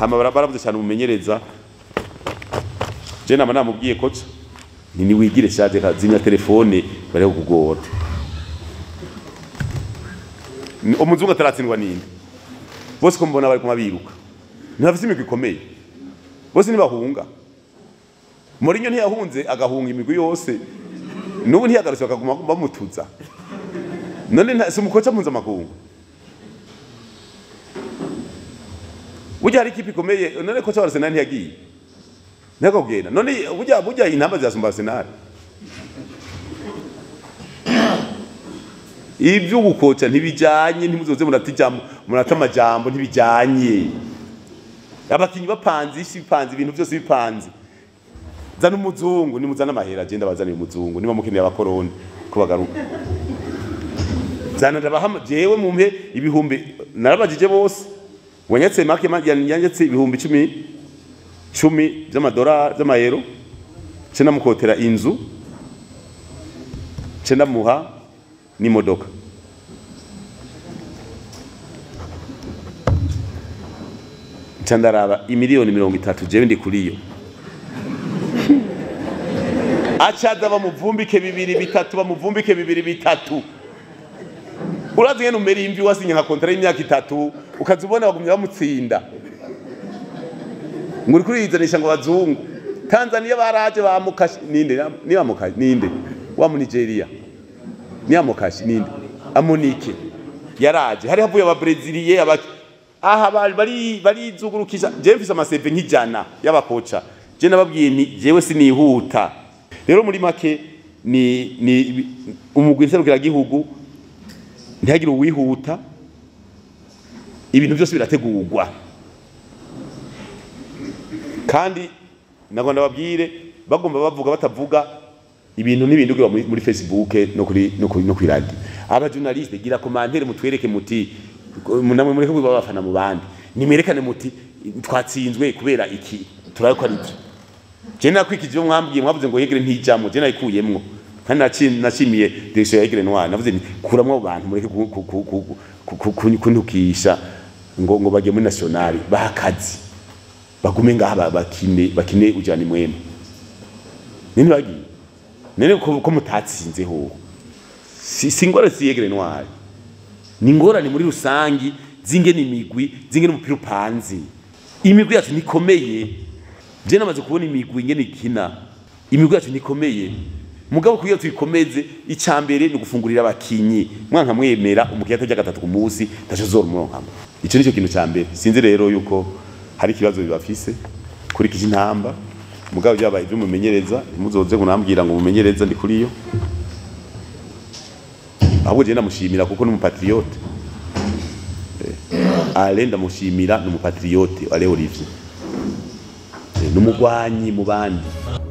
hama bara- baravuze cyane umumenyereza je nama namubwiye koca ni niwigire shaje kazimya telefone bari kugora Ni- umuzungu ataratsindwa ninde bose ko mbona bari kuma biruka ntibafise imigwi ikomeye bose ntibahunga Mourinho ntiyahunze agahunga imigwi yose n'ubu ntiyagarutse bakaguma bamutuza none nta- si umukoca mpuzamakungu burya hari ikipe ikomeye none koca wa Arsenal ntiyagiye ntiyakubwira none burya burya intamba zirasumba Arsenal ibyo gukoca ntibijanye ntimuzoze muratijambo murata amajambo ntibijanye abakinyi bapanze isi bipanze ibintu byose bipanze zana umuzungu nimuzana amahera agenda bazaniye umuzungu niba mukeneye abakoroni ko bagaruka zana ndabaha jewe mumpe ibihumbi narabajije bose wanyatse make yanyatse ibihumbi cumi cumi by'amadolari by'amayero ce namukotera inzu ce ndamuha n'imodoka ca ndaraba imiliyoni mirongo itatu jewe ndi kuri yo acaza bamuvumbike bibiri bitatu bamuvumbike bibiri bitatu urazi ngene umera imvi wasinye nka kontara y'imyaka itatu ukaza ubona bagumye bamutsinda ngo uri kuriyizanisha ngo bazungu tanzaniya baraje bamukashi ninde ni bamukashi ninde wa mu nigeria ni amukashi ninde amunike yaraje hari havuye ababreziliye abaki aha bari bari barizugurukisha je mfise amaseve nk'ijana y'abakoca je nababwiye nti jewe sinihuta rero muri make ni ni umugwi nserukira gihugu ntihagire uwihuta ibintu byose birategurwa kandi nagomba ndababwire bagomba bavuga batavuga ibintu n'ibindi ugira muri, muri facebook no kuri no kuri no kuri radio aba journaliste gira commentaire mutwereke muti namwe mureke kuba bafana mu bandi nimerekane muti twatsinzwe kubera iki turaye ko ari byo je nakwikije mwambwiye mwavuze ngo yegere ntijambo je nayikuyemwo kandi naci- nashimiye direction ya yegere ntwara navuze nti kuramwo abantu mureke ku- ku- ku- ku- ku- ku- kuntukisha ngo ngo bajye muri nationale bakazi bagume ngaha ba- bakine bakine ujana mwema nini bagiye nene ko ko mutatsinze ho si si ngora si yegere ntwari ni ngorane muri rusangi zingene imigwi zingene umupira upanze imigwi yacu nikomeye je namaze kubona imigwi ingene ikina imigwi yacu nikomeye mugabo kugira tuyikomeze icambere ni gufungurira abakinyi mwanka mwemera umukiriya atarya gatatu ku munsi ntaco zomuronkamo ico nico kintu ca mbere sinzi rero yuko hari ikibazo bibafise kuri kiji ntamba mugabo byabaye ivy'umumenyereza muzoze kunambwira ngo umumenyereza ndi kuri yo ahubwo je ndamushimira kuko n'umupatriote ale ndamushimira n'umupatriote ale Olivier Eh, n'umugwanyi mu bandi